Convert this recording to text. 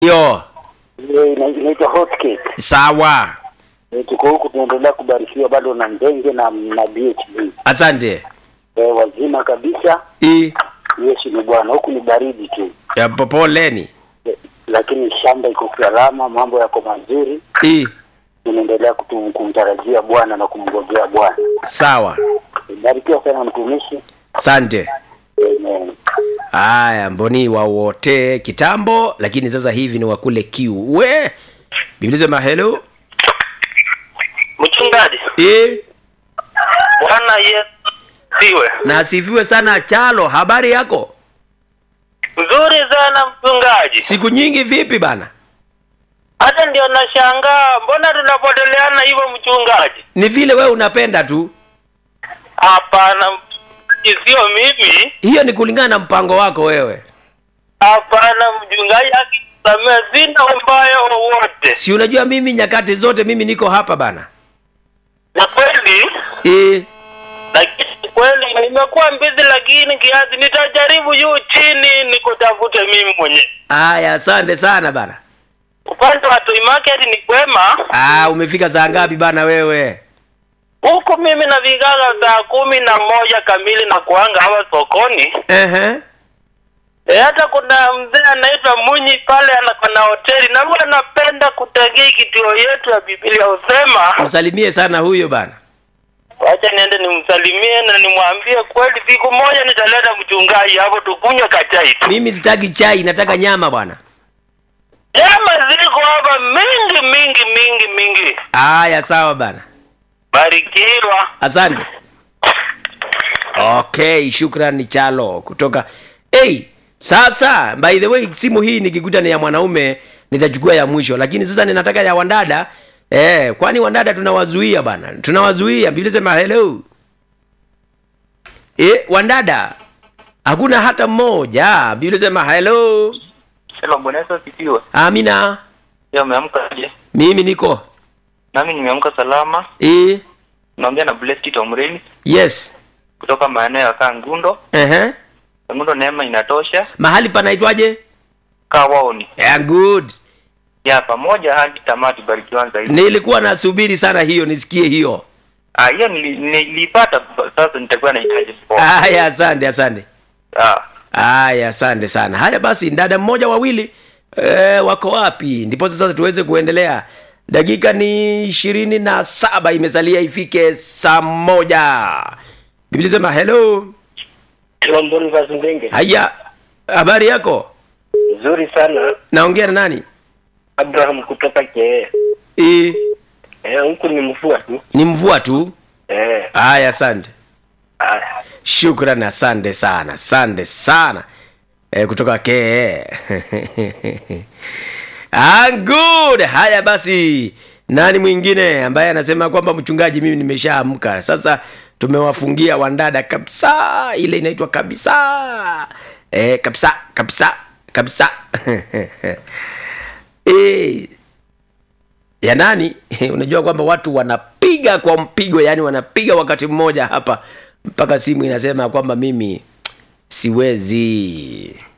Yo, Ile ina- inaitwa hot cake. sawa. Eh, Tuko huku tunaendelea kubarikiwa bado na Ndenge na na BHB. Asante. Eh, wazima kabisa. I Yesu ni Bwana. Huku ni baridi tu. ya popoleni. Eh, Lakini shamba iko salama, mambo yako mazuri. I Tunaendelea kutu- kumtarajia Bwana na kumgojea Bwana. sawa. Eh, Barikiwa sana mtumishi. Asante. Amen. Haya, mboni wa wote kitambo, lakini sasa hivi ni wakule kiu. We Biblia sema hello. Mchungaji, I Bwana Yesu siwe na asifiwe sana Chalo, habari yako? nzuri sana mchungaji. Siku nyingi vipi bana? Hata ndio nashangaa, mbona tunapoteleana hivyo mchungaji? Ni vile wewe unapenda tu. Hapana, sio mimi. Hiyo ni kulingana na mpango wako wewe. Hapana mchungaji, akisamea sina ubaya wowote, Si unajua mimi nyakati zote mimi niko hapa bana. na kweli E, lakini kweli nimekuwa mbizi, lakini kiasi nitajaribu juu chini nikutafute mimi mwenyewe. haya asante sana bana. Upande wa Toy Market ni kwema, Ah, umefika saa ngapi bana wewe? huku mimi nafikaga saa kumi na moja kamili na kuanga hapa sokoni. Ehe. E, hata kuna mzee anaitwa Munyi pale ana na hoteli na huwa anapenda kutegea kituo yetu ya Biblia husema, Msalimie sana huyo bana. wacha niende nimsalimie na nimwambie kweli, siku moja nitaleta mchungaji hapo tukunywe kachai tu. Mimi sitaki chai, nataka nyama bwana. Nyama ziko hapa mingi mingi mingi mingi. Haya sawa bana. Barikiwa. Asante. Okay, shukrani Chalo kutoka hey, sasa by the way simu hii nikikuta ni ya mwanaume nitachukua ya mwisho, lakini sasa ninataka ya wandada eh, kwani wandada tunawazuia bana, tunawazuia. Biblia sema hello eh, wandada hakuna hata mmoja. Biblia sema hello. Hello, Bwana Yesu asifiwe. Amina, Leo umeamka aje? mimi niko Nami nimeamka salama. eh, Naongea na Blessed Tomreni yes kutoka maeneo ya Kangundo. ehe, Kangundo neema inatosha. mahali panaitwaje? Kawaoni. Yeah, good. Ya pamoja hadi tamati barikiwa zaidi. Nilikuwa nasubiri sana hiyo nisikie hiyo. Ah, hiyo nili- nilipata sasa nitakuwa nahitaji support. Haya, asante asante. Ah. Haya, asante sana. Haya basi, dada mmoja wawili e, wako wapi? Ndipo sasa tuweze kuendelea. Dakika ni ishirini na saba imesalia ifike saa moja. Biblia sema hello. Hello, Boniface Ndenge. Haya, habari yako? Nzuri sana. Naongea na nani? Abraham kutoka Kee. E, Eh, huku ni mvua tu. ni mvua tu. Eh, Haya, asante. ah, Shukran, asante sana, asante sana e, kutoka ke ah, good. Haya basi, nani mwingine ambaye anasema kwamba mchungaji, mimi nimeshaamka sasa. Tumewafungia wandada kabisa, ile inaitwa kabisa e, kabisa kabisa kabisa e, ya nani unajua kwamba watu wanapiga kwa mpigo yani wanapiga wakati mmoja hapa mpaka simu inasema kwamba mimi siwezi